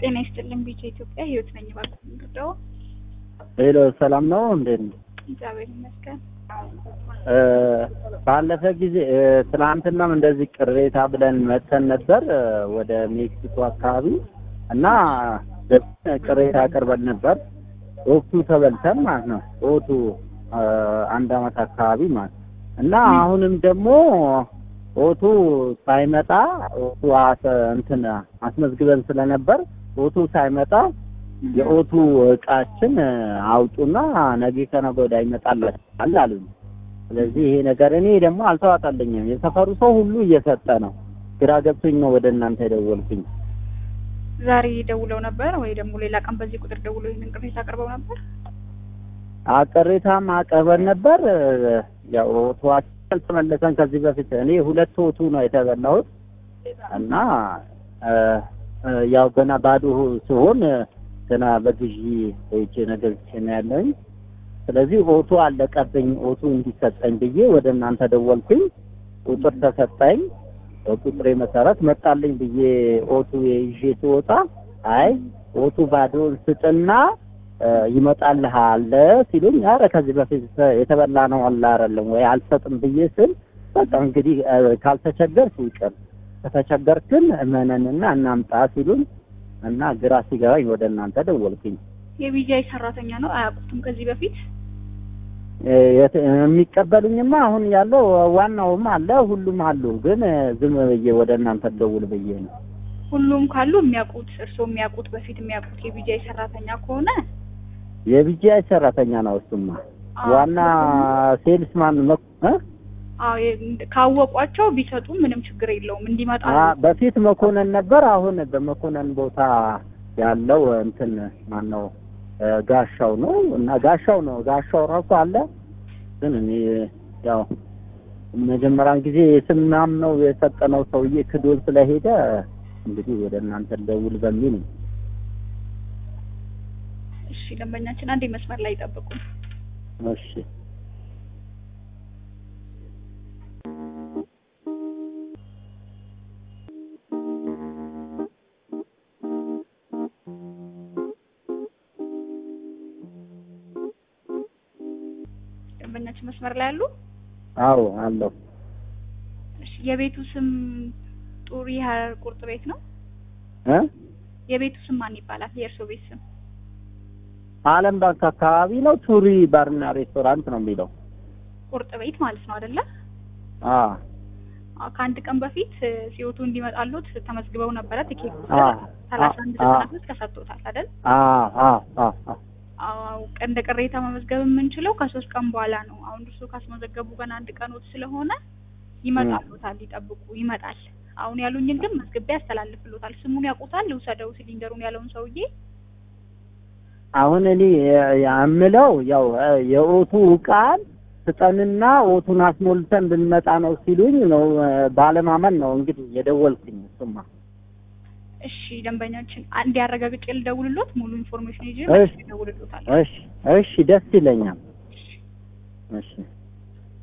ጤና ይስጥልን ቢጫ ኢትዮጵያ ህይወት ነኝ። እባክዎ እንርዳው። ሄሎ ሰላም ነው እንዴት ነው? እግዚአብሔር ይመስገን። እ ባለፈ ጊዜ እ ትናንትናም እንደዚህ ቅሬታ ብለን መተን ነበር እ ወደ ሜክሲኮ አካባቢ እና ቅሬታ አቅርበን ነበር። ወቅቱ ተበልተን ማለት ነው። ወቅቱ እ አንድ አመት አካባቢ ማለት እና አሁንም ደግሞ ኦቱ ሳይመጣ ኦቱ አሰ- እንትን አስመዝግበን ስለነበር ኦቱ ሳይመጣ የኦቱ እቃችን እ አውጡና ነገ ከነገ ወዲያ ይመጣላችኋል አሉኝ። ስለዚህ ይሄ ነገር እኔ ደግሞ አልተዋጠልኝም። የሰፈሩ ሰው ሁሉ እየሰጠ ነው። ግራ ገብቶኝ ነው ወደ እናንተ የደወልኩኝ። ዛሬ ደውለው ነበር ወይ ደግሞ ሌላ ቀን በዚህ ቁጥር ደውለው ይህንን ቅሬታ አቅርበው ነበር? ቅሬታም አቅርበን ነበር። እ ያው ኦቶዋችን አልተመለሰን ከዚህ በፊት እኔ ሁለት ኦቱ ነው የተበላሁት እና እ እ ያው ገና ባዶ ሲሆን እ ገና በግዢ ሄጄ ነገር ነው ያለኝ። ስለዚህ ኦቱ አለቀብኝ፣ ኦቱ እንዲሰጠኝ ብዬ ወደ እናንተ ደወልኩኝ። ቁጥር ተሰጠኝ። በቁጥሬ መሰረት መጣልኝ ብዬ ኦቱ ይዤ ስወጣ አይ ኦቱ ባዶን ስጥና እ ይመጣልሃል ሲሉኝ፣ አረ ከዚህ በፊት የተበላ ነው አለ አይደለም ወይ አልሰጥም ብዬ ስል በቃ እንግዲህ እ ካልተቸገርክ ይቅር ከተቸገርክን እመነንና እናምጣ ሲሉኝ እና ግራ ሲገባኝ ወደ እናንተ ደወልኩኝ። የቢጃይ ሰራተኛ ነው አያውቁትም ከዚህ በፊት እ የት- የሚቀበሉኝማ አሁን ያለው ዋናውም አለ ሁሉም አሉ፣ ግን እ ዝም ብዬ ወደ እናንተ ደውል ብዬ ነው። ሁሉም ካሉ የሚያውቁት እርስዎ የሚያውቁት በፊት የሚያውቁት የቢጃይ ሰራተኛ ከሆነ የቢጂአይ ሰራተኛ ነው እሱማ። አዎ፣ ዋና ሴልስማን መ- እ? አዎ የ- ካወቋቸው ቢሰጡ ምንም ችግር የለውም እንዲመጣ አ በፊት መኮንን ነበር። አሁን በመኮንን ቦታ ያለው እንትን ማን ነው እ ጋሻው ነው እና ጋሻው ነው ጋሻው ራሱ አለ። ግን እኔ ያው መጀመሪያን ጊዜ ስናም ነው የሰጠነው ሰውዬ ክዶን ስለሄደ እንግዲህ ወደ እናንተ ደውል በሚል ነው። እሺ ደንበኛችን አንዴ መስመር ላይ ይጠብቁ እሺ ደንበኛችን መስመር ላይ አሉ አዎ አለው። እሺ የቤቱ ስም ጡሪ ሀረር ቁርጥ ቤት ነው እ የቤቱ ስም ማን ይባላል የእርስዎ ቤት ስም አለም ባንክ አካባቢ ነው። ቱሪ ባርና ሬስቶራንት ነው የሚለው። ቁርጥ ቤት ማለት ነው አይደለ አ አዎ፣ ከአንድ ቀን በፊት እ ሲወቱ እንዲመጣሉት ተመዝግበው ነበረ ትኬት አ ሰላሳ አንድ አ ዘጠና ሶስት ተሰጥቶታል አይደል አ አ አ አ አዎ እንደ ቅሬታ መመዝገብ የምንችለው ከሶስት ቀን በኋላ ነው። አሁን እርሱ ካስመዘገቡ ገና አንድ ቀኖት ስለሆነ ይመጣሉታል፣ ይጠብቁ፣ ይመጣል። አሁን ያሉኝን ግን መዝግቤ ያስተላልፍሎታል። ስሙን ያውቁታል፣ ልውሰደው ሲሊንደሩን ያለውን ሰውዬ አሁን እኔ የምለው ያው እ የኦቱ ቃል ስጠንና ኦቱን አስሞልተን ብንመጣ ነው ሲሉኝ ነው እ ባለማመን ነው እንግዲህ የደወልኩኝ። እሱማ እሺ ደንበኛችን አንድ ያረጋግጬ ልደውልሎት ሙሉ ኢንፎርሜሽን ይዤ እሺ። ይደውልሎታል። እሺ እሺ፣ ደስ ይለኛል። እሺ